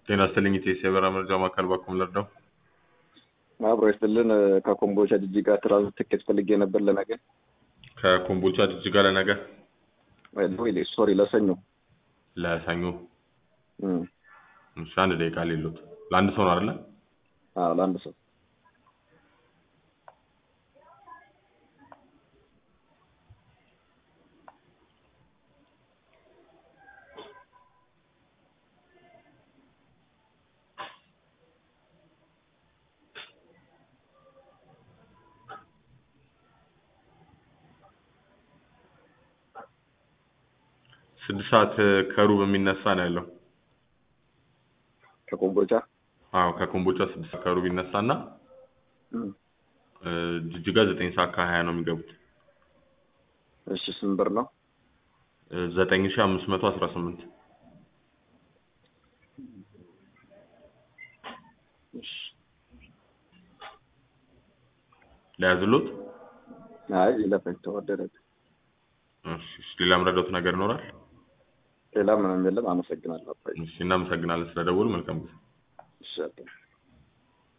ጤና ይስጥልኝ ኢቴስ የበረራ መረጃ ማዕከል ባኩም ልርዳው? አብሮ ይስጥልን። ከኮምቦልቻ ጅጅጋ ትራንዚት ትኬት ፈልጌ ነበር ለነገ ከኮምቦልቻ ጅጅጋ ለነገ ወይ ሶሪ ለሰኞ ለሰኞ። እም፣ እሺ አንድ ደቂቃ ሌሎት ለአንድ ሰው ነው አይደለ? አዎ ለአንድ ሰው ስድስት ሰዓት ከሩብ የሚነሳ ነው ያለው። ከኮምቦልቻ አዎ ከኮምቦልቻ ስድስት ሰዓት ከሩብ ይነሳና እም፣ እ፣ ጅጅጋ ዘጠኝ ሰዓት ከሀያ ነው የሚገቡት። እሺ ስንት ብር ነው? እ፣ ዘጠኝ ሺህ አምስት መቶ አስራ ስምንት እሺ ለያዝሎት። አይ ይለፈኝ ተወደደ። እሺ እሺ፣ ሌላ ምረዳት ነገር ይኖራል? ሌላ ምንም የለም። አመሰግናለሁ። አባይ እሺ እናመሰግናለን ስለደወሉ። መልካም ጊዜ። እሺ አባይ